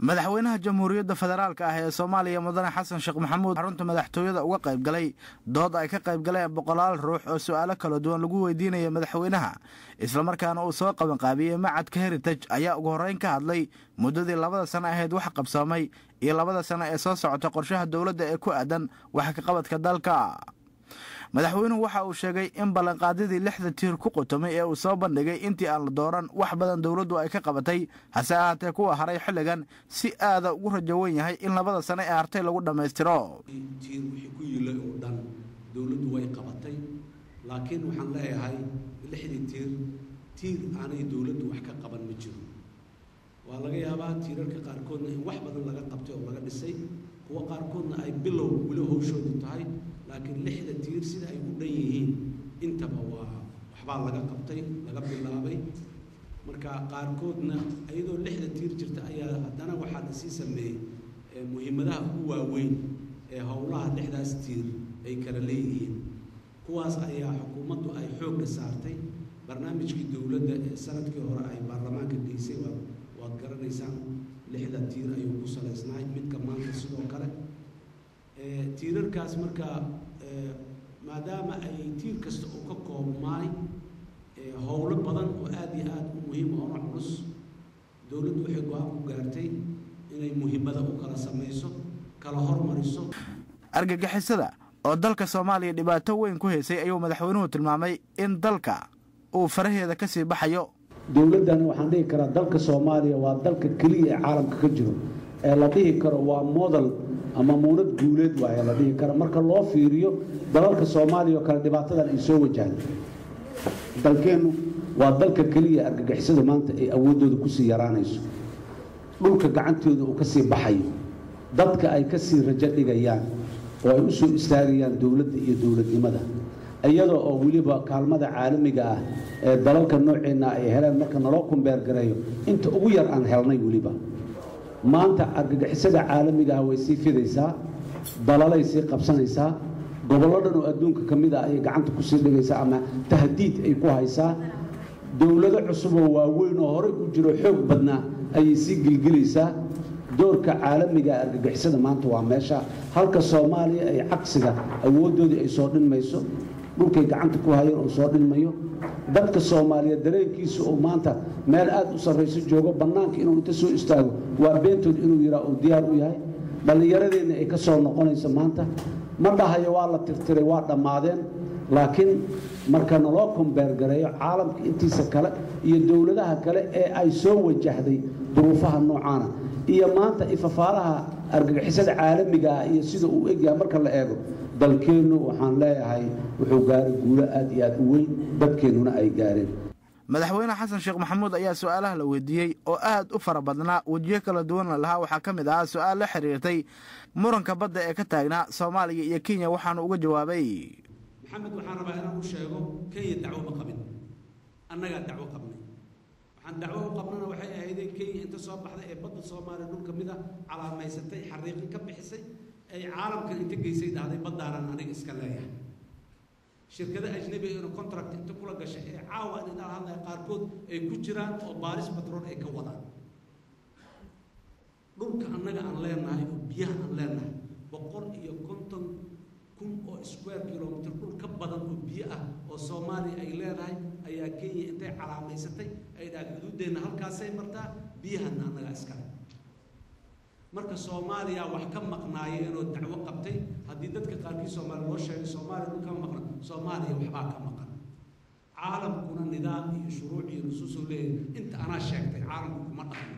madaxweynaha jamhuuriyadda federaalka ah ee soomaaliya mudane xasan sheekh maxamuud xarunta madaxtooyada uga qayb galay dood ay ka qayb galeen boqolaal ruux oo su'aalo kala duwan lagu weydiinaya madaxweynaha islamarkaana uu soo qabanqaabiyey macadka heritage ayaa ugu horreyn ka hadlay muddadii labada sano ahayd wax qabsoomay iyo labada sano ee soo socota qorshaha dowladda ee ku aadan wax ka qabadka dalka madaxweynuhu waxa uu sheegay in ballanqaadyadii lixda tiir ku qutumay ee uu soo bandhigay intii aan la dooran wax badan dowladdu ay ka qabatay hase ahaatee kuwa haray xilligan si aada ugu rajo wen yahay in labada sano ee hartay lagu dhammaystiro tiir wixii ku yilay oo dhan dowladdu way qabatay laakiin waxaan leeyahay lixdii tiir tiir aanay dowladdu wax ka qaban ma jiro waa laga yaabaa tiirarka qaarkoodna in wax badan laga qabtay oo laga dhisay kuwa qaarkoodna ay bilow weli howshoodu tahay laakiin lixda tiir sida ay u dhan yihiin intaba waa waxbaa laga qabtay laga bilaabay marka qaarkoodna iyadoo lixda tiir jirta ayaa haddana waxaa la sii sameeyey muhiimadaha ugu waaweyn ee howlaha lixdaas tiir ay kala leeyihiin kuwaas ayaa xukuumaddu ay xoogga saartay barnaamijkii dowladda ee sanadkii hore ay baarlamaanka geysay waa waad garanaysaan lixda tiir ayuu ku salaysnahay midka maanta sidoo kale tiirarkaas marka maadaama ay tiir kasta uu ka koobmaay howlo badan oo aada iyo aada u muhiim oona culus dowladdu waxay go-aan ku gaartay inay muhiimada u kala samayso kala hormariso argagixisada oo dalka soomaaliya dhibaato weyn ku haysay ayuu madaxweynuhu tilmaamay in dalka uu faraheeda ka sii baxayo dowladdan waxaan dhihi karaa dalka soomaaliya waa dalka keliya ee caalamka ka jiro ee la dhihi karo waa model ama muunad guuleed waaya la dhihi karo marka loo fiiriyo dalalka soomaaliya oo kale dhibaatadan ay soo wajahaan dalkeennu waa dalka keliya argagixisada maanta ay awooddooda kusii yaraanayso dhulka gacantooda uu ka sii baxayo dadka ay ka sii rajo dhigayaan oo ay u soo istaagayaan dowladda iyo dowladnimada iyadoo oo weliba kaalmada caalamiga ah ee dalalka nooceenna ay heleen marka naloo kumbeergareeyo inta ugu yar aan helnay weliba maanta argagixisada caalamiga ah way sii fidaysaa dalalay sii qabsanaysaa gobollo dhan oo adduunka ka mid ah ayay gacanta kusii dhigaysaa ama tahdiid ay ku haysaa dowlado cusuboo waaweyn oo horey u jiro xoog badnaa ayay sii gilgilaysaa doorka caalamiga argagixisada maanta waa meesha halka soomaaliya ay cagsiga awooddoodii ay soo dhinmayso dhulkay gacanta ku hayeen oo soo dhinmayo dadka soomaaliyeed dareenkiisa oo maanta meel aad u sarrayso joogo bannaanka inuu inta soo istaago waa beentood inuu yidhaa uu diyaar u yahay dhallinyaradeenna ay ka soo noqonayso maanta ma dhahayo waa la tirtiray waa dhammaadeen laakiin marka naloo kombeergareeyo caalamka intiisa kale iyo dowladaha kale ee ay soo wajahday duruufaha noocaana iyo maanta ifafaalaha argagixisada caalamiga ah iyo sida uu egyahay marka la eego dalkeennu waxaan leeyahay wuxuu gaaray guulo aad iyo aad u weyn dadkeennuna ay gaareen madaxweyne xasan sheekh maxamuud ayaa su-aalaha la weydiiyey oo aad u fara badnaa wejiyo kala duwanna lahaa waxaa ka mid ahaa su-aal la xiriirtay muranka badda ee ka taagnaa soomaaliya iyo kenya waxaanu uga jawaabay maxamed waxaan rabaa inaan u sheego kenya dacwo ma qabin annagaa dacwo qabnay waxaan dacwo u qabnana waxay ahaydeen kenya inta soo baxday ee badda soomaaliya dhul ka mid a calaamaysatay xariiqin ka bixisay ay caalamkan inta geysay dhahday baddaanan aniga iska leeyahay shirkada ajnabi ina contract inta kula gashay ee caawa inala hadlaya qaarkood ay ku jiraan oo baaris batrool ay ka wadaan dhulka annaga aan leenahay oo biyaha aan leenahay boqol iyo konton kun oo square kilomitr dhul ka badan oo biyo ah oo soomaaliya ay leedahay ayaa kenya intay calaamaysatay ay dhaha xuduuddeenna halkaasay martaa biyahana annagaa iskale marka soomaaliya wax ka maqnaayeen oo dacwo qabtay haddii dadka qaarkii soomaaliya loo sheegay soomaaliya dhul ka maqna soomaaliya waxbaa ka maqan caalamkuna nidaam iyo shuruuc iyo nusuusoo leeyahay inta anaa sheegtay caalamku kuma dhaqmo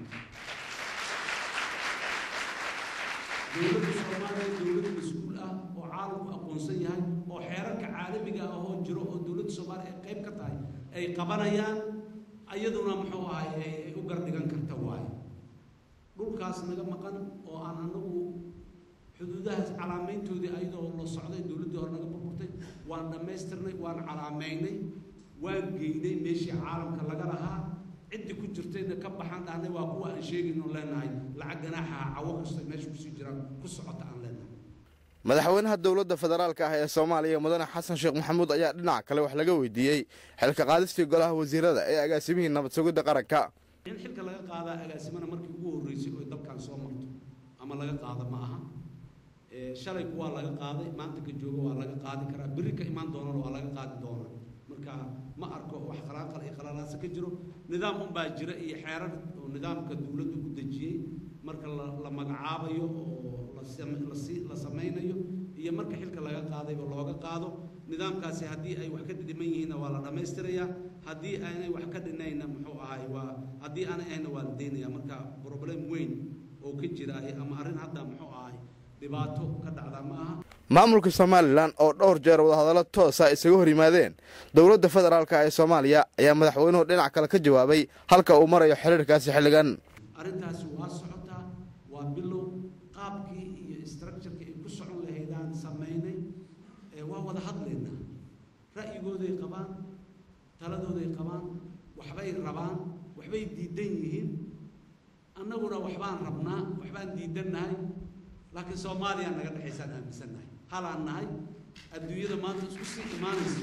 dowladda soomaaliya dowlad mas-uul ah oo caalamku aqoonsan yahay oo xeerarka caalamiga ah oo jiro oo dowladda soomaaliya ay qayb ka tahay ay qabanayaan iyaduna muxuu ahay ay u gardhigan karta waaye dhulkaas naga maqan oo aan anagu xuduudahaas calaamayntoodii ayadoo la socday dowladdii hore naga burburtay waan dhammaystirnay waan calaamaynay waan geynay meeshii caalamka laga lahaa ciddii ku jirtayna ka baxaan dhahnay waa kuwa aan sheegayno leenahay lacag ganaaxaha cawo kasta meesha kusii jiraan ku socota aan leenahay madaxweynaha dowladda federaalka ah ee soomaaliya mudane xasan sheekh maxamuud ayaa dhinac kale wax laga weydiiyey xilka qaadistii golaha wasiirada ee agaasimihii nabad sugidda qaranka in xilka laga qaadaa agaasimana markii ugu horreysay oo dalkan soo marto ama laga qaado ma aha shalay kuwaa laga qaaday maanta ka jooga waa laga qaadi karaa berri ka imaan doonana waa laga qaadi doonaa marka ma arko wax qalaanqal iyo qalalaasa ka jiro nidaam unbaa jira iyo xeerar oo nidaamka dowladdu u dejiyey marka la magacaabayo oo la samaynayo iyo marka xilka laga qaadayba looga qaado nidaamkaasi haddii ay wax ka dhiman yihiinna waa la dhammaystirayaa haddii aanay wax ka dhinayna muxuu ahay waa haddii aanay ahayna waa la daynaya marka problem weyn oo ka jira ama arrin hadda muxuu ahay dhibaato ka dhacda ma aha maamulka somalilan oo dhowr jeer wadahadallo toosa isaga hor yimaadeen dowladda federaalka ee soomaaliya ayaa madaxweynuhu dhinac kale ka jawaabay halka uu marayo xiriirkaasi xilligan arrintaasi waa socotaa waa bilow qaabkii iyo structureki ay ku socon lahaydaan samaynay waa wada hadlaynaa ra'yigooday qabaan taladooday qabaan waxbay rabaan waxbay diidan yihiin annaguna waxbaan rabnaa waxbaan diidannahay laakiin soomaaliya naga dhexaysaan aaminsannahay halaan nahay adduunyada maanta isku sii imaanaysa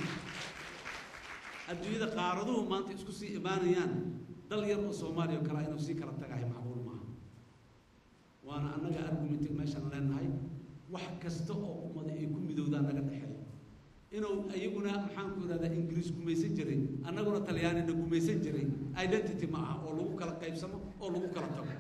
adduunyada qaaraduhu maanta isku sii imaanayaan dal yar oo soomaaliya oo kalea inuu sii kala tagahay macquul maaha waana annaga argumentig meeshaan leenahay wax kasta oo ummada ay ku midowdaan naga dhexeeya inuu iyaguna maxaan ku idhahdaa ingiriis gumaysan jiray annaguna talyaanina gumaysan jiray identity ma aha oo lagu kala qaybsamo oo lagu kala tago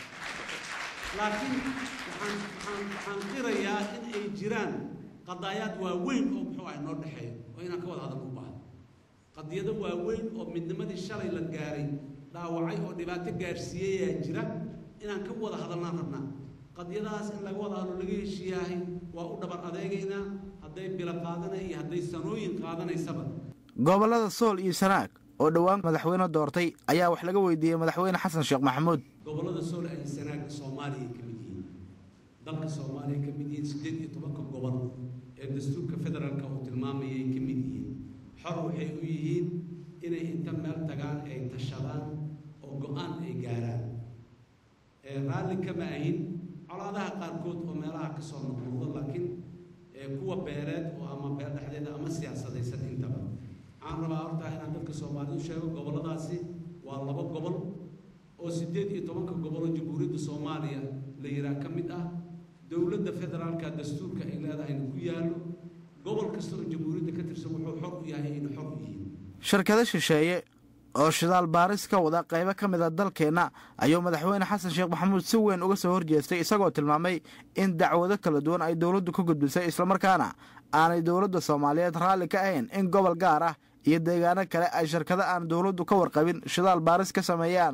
laakiin waxaan waxaan waxaan qirayaa in ay jiraan qadaayaad waaweyn oo muxuu ahay noo dhexeeya oo inaan ka wada hadal u baahdo qadiyado waaweyn oo midnimadii shalay la gaaray dhaawacay oo dhibaato gaarsiiyayaa jira inaan ka wada hadalnaan rabnaa qadiyadahaas in laga wada hadlo laga heshiiyaahay waa u dhabar adeegaynaa hadday bilo qaadanay iyo hadday sanooyin qaadanaysaba gobollada sool iyo sanaag oo dhowaan madaxweyne doortay ayaa wax laga weydiiyey madaxweyne xasan sheekh maxamuud gobollada sool ay sanaaga soomaaliya ka mid yihiin dalka soomaaliya ka mid yihiin siddeed iyo tobanka gobol ee dastuurka federaalka uu tilmaamayay ka mid yihiin xor waxay u yihiin inay inta meel tagaan ay tashadaan oo go-aan ay gaaraan raalli kama ahin colaadaha qaarkood oo meelaha ka soo noqnoqdo laakiin kuwa beereed oo ama beer dhexdeeda ama siyaasadaysan intaba waxaan rabaa horta inaan dadka soomaalida u sheego gobolladaasi waa laba gobol oo siddeed iyo tobanka gobol oo jamhuuriyadda soomaaliya la yihaa ka mid ah dowladda federaalka dastuurka ay leedahayna ku yaallo gobol kasta oo jamhuuriyadda ka tirsan wuxuu xor u yahay ayna xor u yihiin shirkado shisheeye oo shidaal baaris ka wada qaybo ka mid a dalkeenna ayuu madaxweyne xasan sheekh maxamuud si weyn uga soo horjeestay isagoo tilmaamay in dacwado kala duwan ay dowladdu ka gudbisay islamarkaana aanay dowladda soomaaliyeed raalli ka ahayn in gobol gaar ah iyo deegaano kale ay shirkado aan dowladdu ka warqabin shidaal baaris ka sameeyaan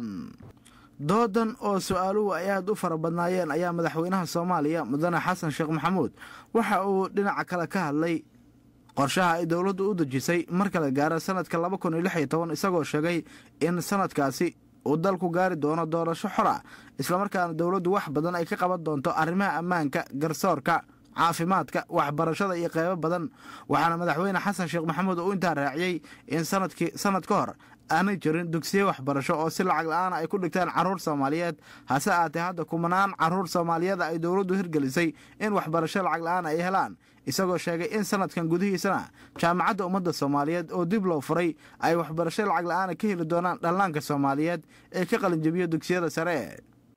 doodan oo su-aaluhu ay aad u fara badnaayeen ayaa madaxweynaha soomaaliya mudane xasan sheekh maxamuud waxa uu dhinaca kale ka hadlay qorshaha ay dowladdu u dejisay marka la gaaro sanadka laba kun iyo lix iyo toban isagoo sheegay in sanadkaasi uu dalku gaari doono doorasho xor ah islamarkaana dowladdu wax badan ay ka qaban doonto arrimaha ammaanka garsoorka caafimaadka waxbarashada iyo qeybo badan waxaana madaxweyne xasan sheekh maxamuud uu intaa raaciyey in sanadkii sanad ka hor aanay jirin dugsiye waxbarasho oo si lacag la-aan ay ku dhigtaan carruur soomaaliyeed hase aatee hadda kumanaan carruur soomaaliyeed ay dowladdu hirgelisay in waxbarasho lacag la-aan ay helaan isagoo sheegay in sanadkan gudihiisana jaamacadda ummadda soomaaliyeed oo dib loo furay ay waxbarasho lacag la-aana ka heli doonaan dhallaanka soomaaliyeed ee ka qalinjabiya dugsiyada sare